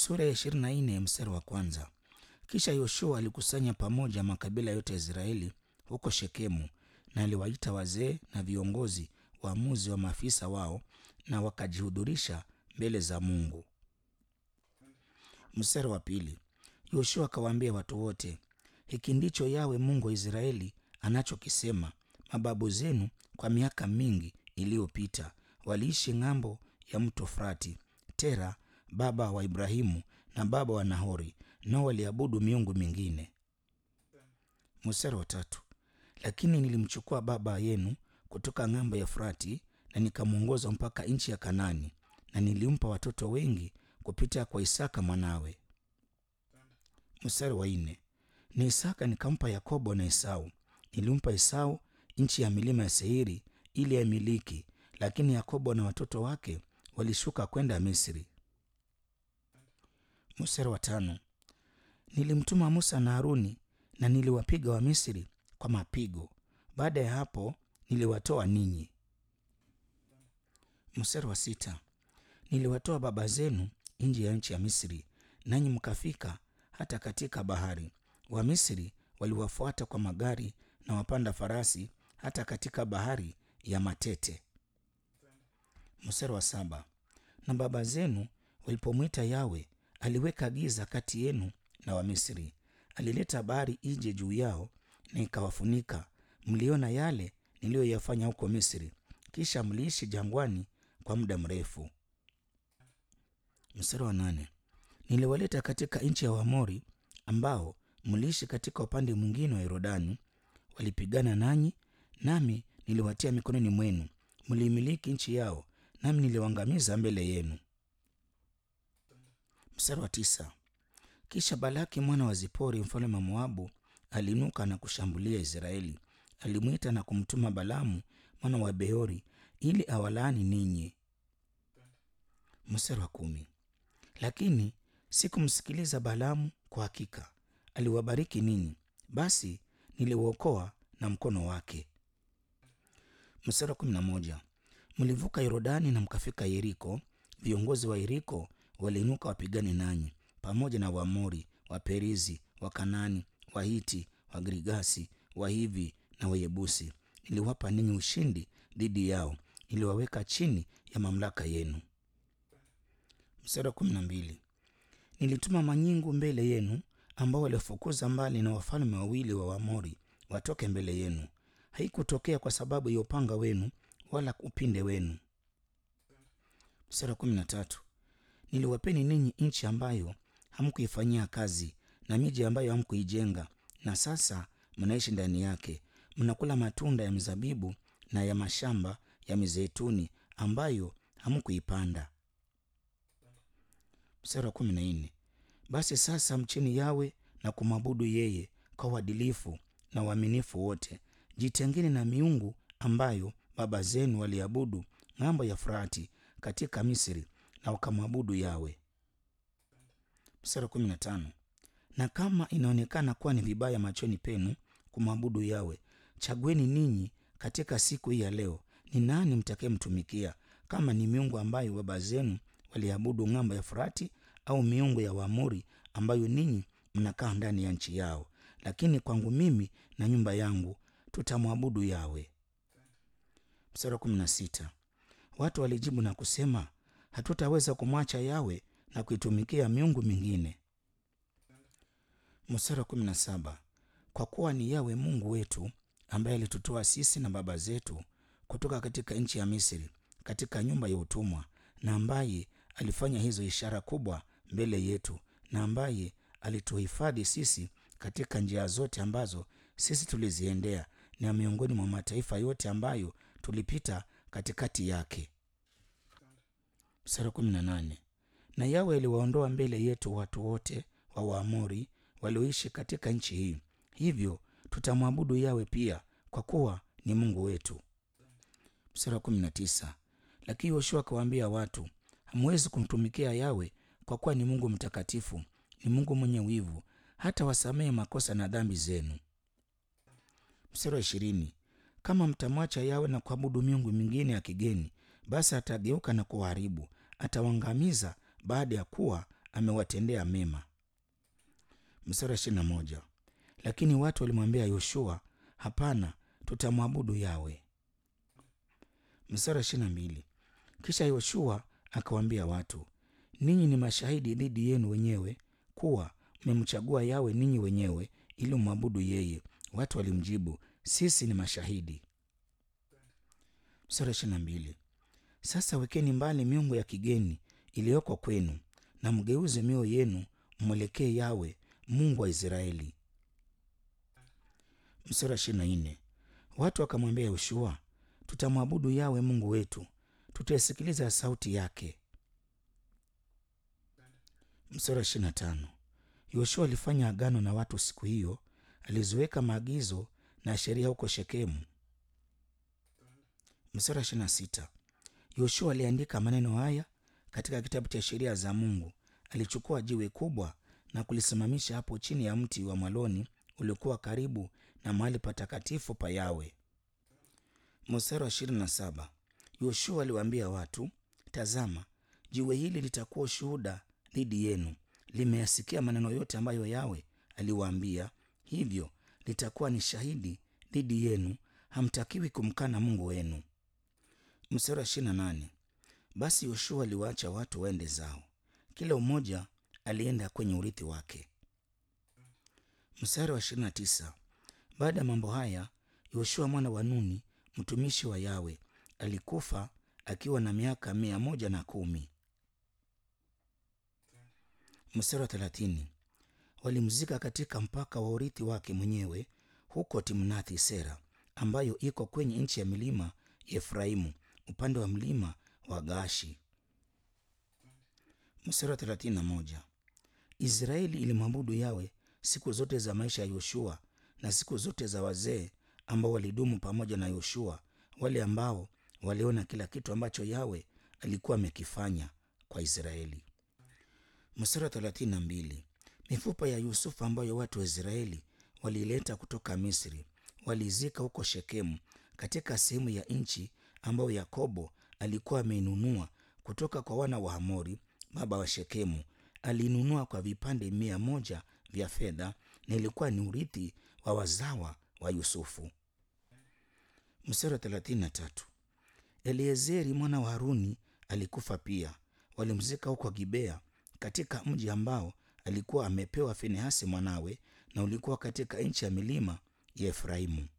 Sura ya ishirini na nne mstari wa kwanza. Kisha Yoshua alikusanya pamoja makabila yote ya Israeli huko Shekemu, na aliwaita wazee na viongozi, waamuzi wa maafisa wao, na wakajihudhurisha mbele za Mungu. Mstari wa pili. Yoshua akawaambia watu wote, hiki ndicho Yawe Mungu wa Israeli anachokisema, mababu zenu kwa miaka mingi iliyopita waliishi ng'ambo ya mto Frati. Tera baba wa Ibrahimu na baba wa Nahori, nao waliabudu miungu mingine. Mstari wa tatu. Lakini nilimchukua baba yenu kutoka ng'ambo ya Frati na nikamwongoza mpaka nchi ya Kanani, na nilimpa watoto wengi kupita kwa Isaka mwanawe. Mstari wa nne. Ni Isaka nikampa Yakobo na Esau. Nilimpa Esau nchi ya milima ya Seiri ili aimiliki, lakini Yakobo na watoto wake walishuka kwenda Misri. Mstari wa tano. Nilimtuma Musa na Haruni na niliwapiga Wamisri kwa mapigo. Baada ya hapo niliwatoa ninyi. Mstari wa sita. Niliwatoa baba zenu nje ya nchi ya Misri, nanyi mkafika hata katika bahari. Wamisri waliwafuata kwa magari na wapanda farasi hata katika bahari ya Matete. Mstari wa saba. Na baba zenu walipomwita Yawe, aliweka giza kati yenu na Wamisri, alileta bahari ije juu yao na ikawafunika. Mliona yale niliyoyafanya huko Misri, kisha mliishi jangwani kwa muda mrefu. Mstari wa nane. Niliwaleta katika nchi ya Waamori ambao mliishi katika upande mwingine wa Yordani. Walipigana nanyi, nami niliwatia mikononi mwenu, mliimiliki nchi yao, nami niliwaangamiza mbele yenu. Mstari wa tisa. Kisha Balaki mwana wa Zipori mfalme wa Moabu aliinuka na kushambulia Israeli. Alimwita na kumtuma Balamu mwana wa Beori ili awalaani ninyi. Mstari wa kumi. Lakini sikumsikiliza Balamu, kwa hakika aliwabariki ninyi, basi niliwaokoa na mkono wake. Mstari wa kumi na moja. Mlivuka Yordani na mkafika Yeriko. Viongozi wa Yeriko waliinuka wapigane nanyi, pamoja na Waamori, Waperizi, Wakanani, Wahiti, Wagirigasi, Wahivi na Wayebusi. Niliwapa ninyi ushindi dhidi yao, niliwaweka chini ya mamlaka yenu. Mstari wa kumi na mbili. Nilituma manyingu mbele yenu ambao walifukuza mbali na wafalme wawili wa Waamori watoke mbele yenu. Haikutokea kwa sababu ya upanga wenu wala upinde wenu. Mstari wa kumi na tatu. Niliwapeni ninyi nchi ambayo hamkuifanyia kazi na miji ambayo hamkuijenga, na sasa mnaishi ndani yake, mnakula matunda ya mizabibu na ya mashamba ya mizeituni ambayo hamkuipanda. Mstari wa kumi na nne. Basi sasa mcheni Yawe na kumwabudu yeye kwa uadilifu na uaminifu wote. Jitengeni na miungu ambayo baba zenu waliabudu ng'ambo ya Frati katika Misri, na wakamwabudu Yawe. Mstari wa kumi na tano. Na kama inaonekana kuwa ni vibaya machoni penu kumwabudu Yawe, chagueni ninyi katika siku hii ya leo ni nani mtakayemtumikia, kama ni miungu ambayo baba zenu waliabudu ng'ambo ya Frati, au miungu ya Waamori ambayo ninyi mnakaa ndani ya nchi yao. Lakini kwangu mimi na nyumba yangu tutamwabudu Yawe. Mstari wa kumi na sita. Watu walijibu na kusema, hatutaweza kumwacha Yawe na kuitumikia miungu mingine. Mstari wa kumi na saba. Kwa kuwa ni Yawe Mungu wetu ambaye alitutoa sisi na baba zetu kutoka katika nchi ya Misri, katika nyumba ya utumwa, na ambaye alifanya hizo ishara kubwa mbele yetu, na ambaye alituhifadhi sisi katika njia zote ambazo sisi tuliziendea, na miongoni mwa mataifa yote ambayo tulipita katikati yake. Mstari kumi na nane. Na Yawe aliwaondoa mbele yetu watu wote wa Waamori walioishi katika nchi hii, hivyo tutamwabudu Yawe pia, kwa kuwa ni Mungu wetu. Mstari wa kumi na tisa. Lakini Yoshua akawaambia watu, hamwezi kumtumikia Yawe kwa kuwa ni Mungu mtakatifu, ni Mungu mwenye wivu, hata wasamehe makosa na dhambi zenu. Mstari wa ishirini. Kama mtamwacha Yawe na kuabudu miungu mingine ya kigeni, basi atageuka na kuwaharibu, atawaangamiza baada ya kuwa amewatendea mema. Mstari wa ishirini na moja. Lakini watu walimwambia Yoshua, hapana, tutamwabudu Yawe. Mstari wa ishirini na mbili. Kisha Yoshua akawaambia watu, ninyi ni mashahidi dhidi yenu wenyewe kuwa mmemchagua Yawe ninyi wenyewe ili mwabudu yeye. Watu walimjibu, sisi ni mashahidi. Mstari wa ishirini na mbili. Sasa wekeni mbali miungu ya kigeni iliyoko kwenu na mgeuze mioyo yenu mwelekee Yawe Mungu wa Israeli. Mstari wa ishirini na nne. Watu wakamwambia Yoshua, tutamwabudu Yawe Mungu wetu, tutaisikiliza sauti yake. Mstari wa ishirini na tano. Yoshua alifanya agano na watu siku hiyo, aliziweka maagizo na sheria huko Shekemu. Mstari wa ishirini na sita. Yoshua aliandika maneno haya katika kitabu cha sheria za Mungu. Alichukua jiwe kubwa na kulisimamisha hapo chini ya mti wa mwaloni uliokuwa karibu na mahali patakatifu pa Yawe. Mstari wa ishirini na saba. Yoshua aliwaambia watu, tazama, jiwe hili litakuwa ushuhuda dhidi yenu. Limeyasikia maneno yote ambayo Yawe aliwaambia, hivyo litakuwa ni shahidi dhidi yenu. Hamtakiwi kumkana Mungu wenu. Mstari wa ishirini na nane. Basi Yoshua aliwaacha watu waende zao, kila mmoja alienda kwenye urithi wake. Mstari wa ishirini na tisa. Baada ya mambo haya, Yoshua mwana wa Nuni mtumishi wa Yawe alikufa akiwa na miaka mia moja na kumi. Mstari wa thelathini. Walimzika katika mpaka wa urithi wake mwenyewe huko Timnathi Sera, ambayo iko kwenye nchi ya milima ya Efraimu upande wa mlima wa Gaashi. Mstari wa thelathini na moja. Israeli ilimwabudu Yawe siku zote za maisha ya Yoshua na siku zote za wazee ambao walidumu pamoja na Yoshua, wale ambao waliona kila kitu ambacho Yawe alikuwa amekifanya kwa Israeli. Mstari wa thelathini na mbili. Mifupa ya Yusufu ambayo watu wa Israeli waliileta kutoka Misri walizika huko Shekemu, katika sehemu ya nchi ambayo Yakobo alikuwa ameinunua kutoka kwa wana wa Hamori baba wa Shekemu. Alinunua kwa vipande mia moja vya fedha na ilikuwa ni urithi wa wazawa wa Yusufu. Mstari wa thelathini na tatu. Eliezeri mwana wa Haruni alikufa pia, walimzika huko Gibea katika mji ambao alikuwa amepewa Finehasi mwanawe, na ulikuwa katika nchi ya milima ya Efraimu.